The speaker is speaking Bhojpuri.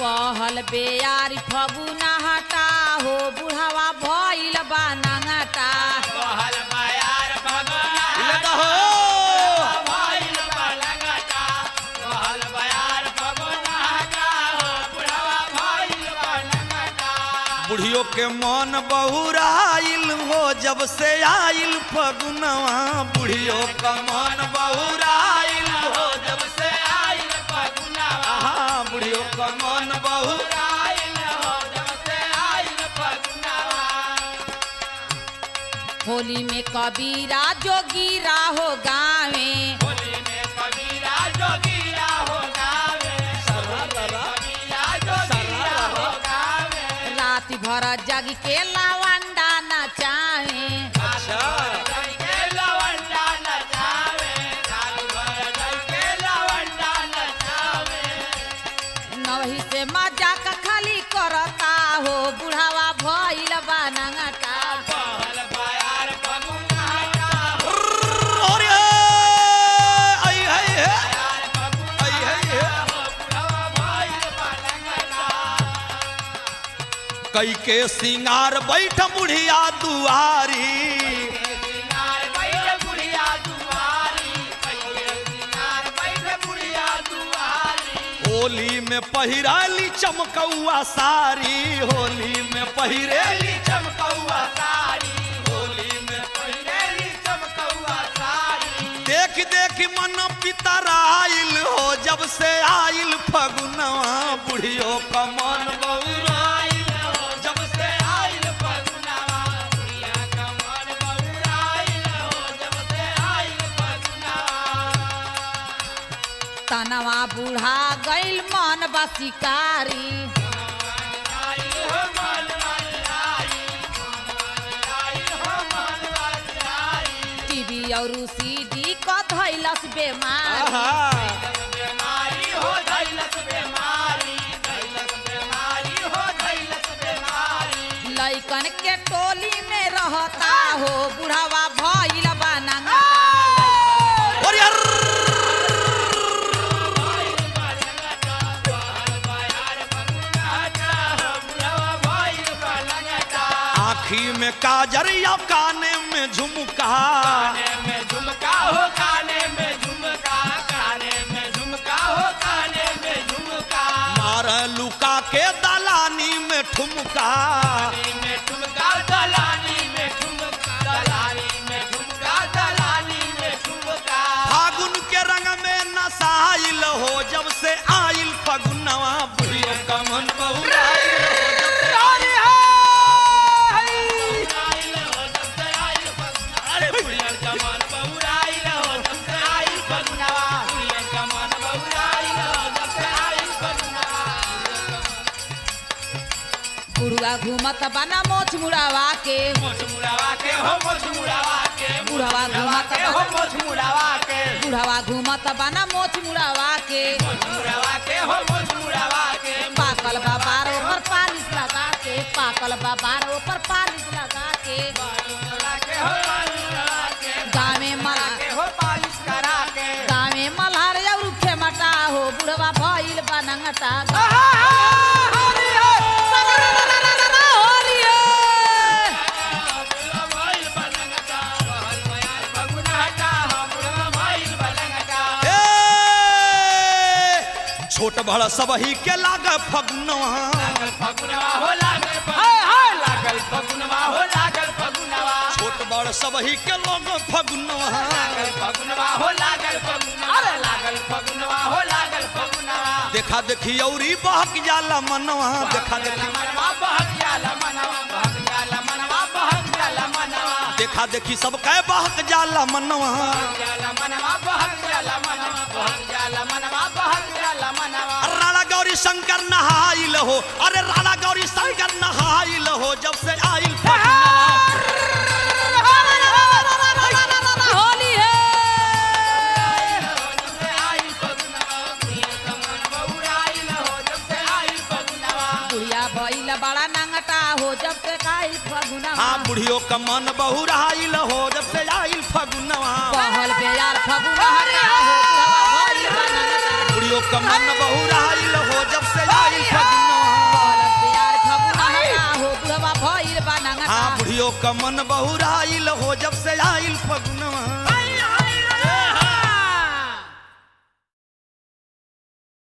बहल बेयारी फगुना हटा हो बुढ़ावा भइल बा नंगटा बहल बयार भगवाना इले दा हो भइल बलंगटा बहल बयार भगवाना का हो बुढ़वा भइल बलंगटा बुढ़ियों के मन बहुराइल हो जब से आइल फगुनवा बुढ़ियों का मन बहुराइल हो जब से आइल फगुनवा हाँ बुढ़ियों का मन बहु आइल हो जब से आइल फगुनवा होली में कबीरा जोगीरा हो गावे होली में कबीरा जोगीरा हो गावे कबीरा जोगीरा हो गावे रात भर जग के लावंडा नचावे अच्छा जय के लवंडा नचावे रात भर जय के लवंडा नचावे नवही से मजाक खाली करता हो बुढ़ावा भइल बा नंगटा बहल बयार फगुना का और ये आई है है बयार फगुना आई है है हो बुढ़वा भइल बलंगटा कई के सिंगार बैठ बुढ़िया दुआरी सिंगार बैठ बुढ़िया दुआरी कैले सिंगार बैठ बुढ़िया दुआरी होली में पहिराली चमकौआ सारी होली में पहिरेली पहिरेली चमकौआ साड़ी होली में पहिरेली चमकौआ साड़ी देख देख मन पितराइल हो जब से आइल फगुनवा बुढ़ियों का मन बहुराइल हो जब से आइल फगुनवा बुढ़िया का मन बहुराइल हो जब से आइल फगुनवा तनवा बूढ़ा गइल मन बा शिकारी आइल हो मन आई आइल हो मन आई टीवी और सीडी क धैलस बेमारी आहा बीमारी हो धैलस बीमारी धैलस बीमारी हो धैलस बीमारी लइकन के टोली में रहता हो बुढ़ावा भइल बा नंगटा और यार आखी में काजर या काने में झुमका मार लुका के दलानी में ठुमका फागुन के रंग में नसाइल हो जब से आइल फगुनवा बुढ़ियों का मन बहुराइल हो अरे बुढ़िया बुढ़वा घूमत बना मोछ मुड़ावा के मोछ मुड़ावा के हो मोछ मुड़ावा के बुढ़वा घूमत के हो मोछ मुड़ावा के बुढ़वा घूमत बना मोछ मुड़ावा के मोछ मुड़ावा के हो मोछ मुड़ावा के पाकल बाबार ऊपर पालिश लगा के पाकल बाबार ऊपर पालिश लगा के मुड़ावा के हो मुड़ावा के गावे मला के हो पालिश करा के गावे मल्हार और खेमटा हो बुढ़वा भइल बा नंगटा होली भइल बलंगटा बहल बयार फगुना हटा हम भइल बलंगटा ए छोट बड़ सबही के लाग फगुनवा लागल फगुनवा हो लागल हाय हाय लागल फगुनवा हो लागल फगुनवा छोट बड़ सबही के लोग फगुनवा लागल फगुनवा हो लागल फगुनवा अरे लागल फगुनवा हो लागल फगुनवा देखा देखी औरी बहक जाला मनवा देखा देखी मनवा बहक जाला मनवा बहक जाला मनवा बहक जाला मनवा देखा देखी सब कह बहक जाला मनवा जाला मनवा बहक जाला मनवा बहक जाला मनवा बहक जाला मनवा राणा गौरी शंकर नहाइल हो अरे राणा गौरी शंकर नहाइल हो जब से आइल फगुनवा होली है जब से आइल फगुनवा प्रिय कमन बहुराइल हो जब से आइल फगुनवा बुढ़िया भइल बड़ा नंगटा हो जब से काइल फगुना हाँ बुढ़ियों का मन बहुराइल हो जब से आइल फगुनवा बहल बेयार फगुना हटा हो बुढ़वा भइल बा नंगटा बुढ़ियों का मन बहुराइल हो जब से आइल फगुनवा बुढ़ियो का मन बहुराइल हो जब से आइल फगुनवा